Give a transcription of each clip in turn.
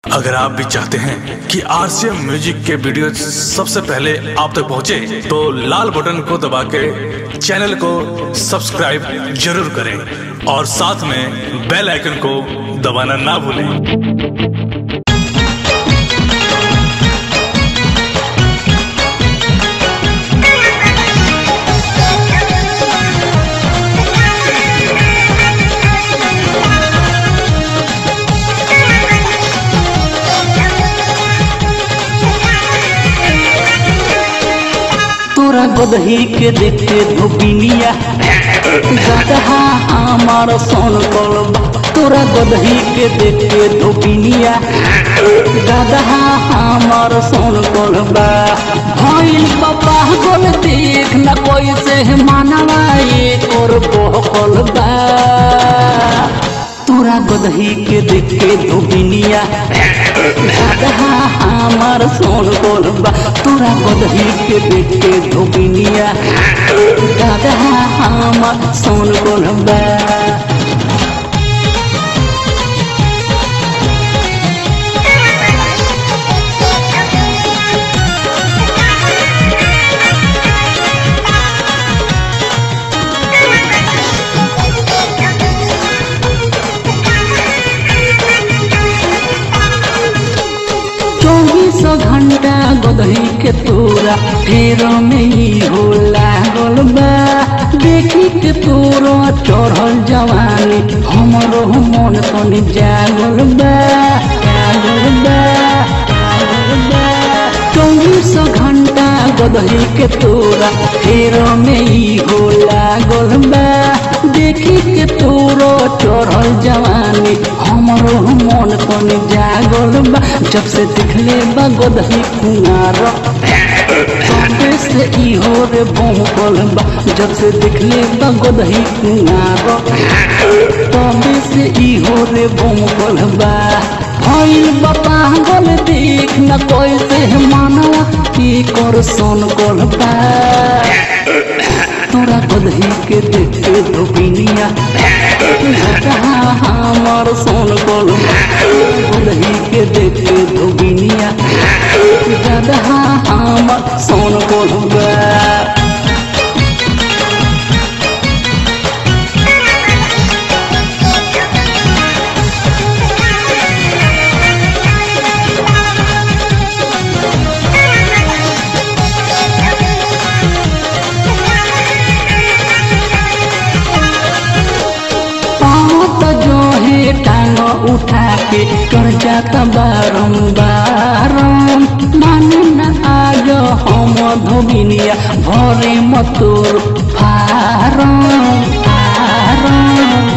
अगर आप भी चाहते हैं कि आरसीएम म्यूजिक के वीडियो सबसे पहले आप तक पहुंचे, तो लाल बटन को दबा के चैनल को सब्सक्राइब जरूर करें और साथ में बेल आइकन को दबाना ना भूलें तोरा गदही के देखे धोबिनिया गदहा हमार सोन कलबा तोरा गदही के देखे धोबिनिया गदहा हमार सोन कलबा भइल बाबा गोल देख न कोई से मानवा एक और बहकल बा तोरा गदही के देखे धोबिनिया गदहा हमार सोन कोलबा तोरा गदही के देखे धोबिनिया गदहा हमार सोन कोलबा चौबीस घंटा गदही के तोरा फेर में ही हो लागल बा देखी के तोरा चढ़ल जवानी हमरो मन तनी जागल बा जागल बा जागल बा चौबीस घंटा गदही के तोरा फेर में ही हो लागल बा देखी के तोरो चढ़ल जवानी हमरो मन तनी जागल बा जब से दिखले बा गदही कुमार तबे से इहो रे बहुकल बा जब से दिखले बा गदही कुमार तबे से इहो रे बहुकल बा भइल बा पागल देख न कैसे मानवा की कर सोन कल बा तोरा गदही के देखे धोबिनिया कहाँ हमार सोन कल गदही के देखे धोबिनिया गदहा हमार सोन कल बा पाँव जो है टांग उठा के कर जाता बारम्बार माने न आज हम धोबिनिया भरे मतोर फारम फारम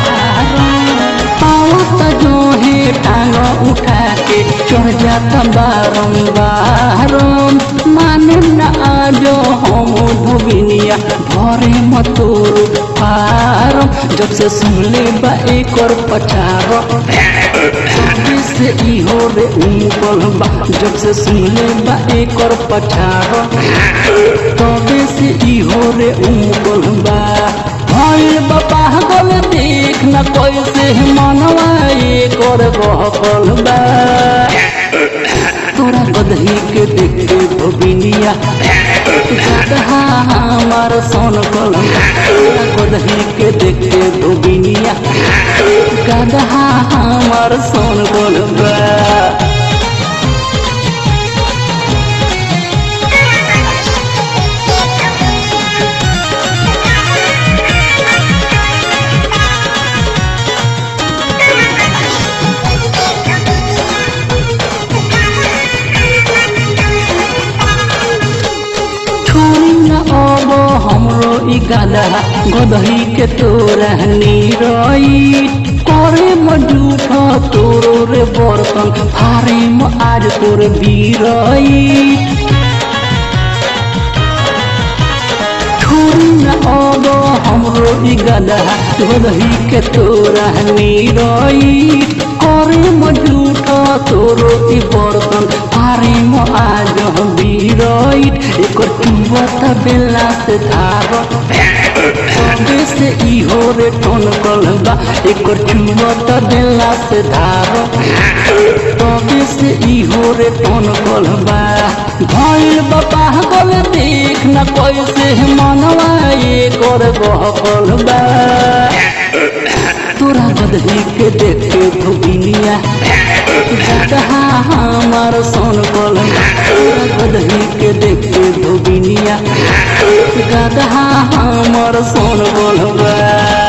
पाँव जो है टांग उठा के चढ़ जाता बारम्बार माने न आज हम धोबिनिया भरे मतोर फारम जब से सुनले बा एक और पचार तबे से इहो रे उमकल बा जब से सुनले बा एक और पचार तबे से इहो रे उमकल बा भइल बा पागल देख न कैसे मनवा एक और बहकल बा तोरा गदही के देखे धोबिनिया गदहा हमार सोन कलम तोरा गदही के देखे धोबिनिया गदहा हमार सोन कलम छोरी न अब हमरो ई गादा गदही के तोरा निरई करे म झूठ तोरो रे बर्तन फारे म आज तोर बीरई छोरी न अब हमरो ई गादा गदही के तोरा निरई करे म झूठ तोरो ई बर्तन फारे म आज बीरई एकर टुवत बेला से धार तबे से इहो रे टोन कलबा एकर चुआ त देला से धार तबे से इहो रे टोन कलबा भइल बाबा गल देख न कैसे मनवा एकर गह कलबा तोरा बदली के देखे धोबिनिया गदहा हमार सोन कल तोरा बदली के देखे धोबिनिया गदहा हमार सोन कल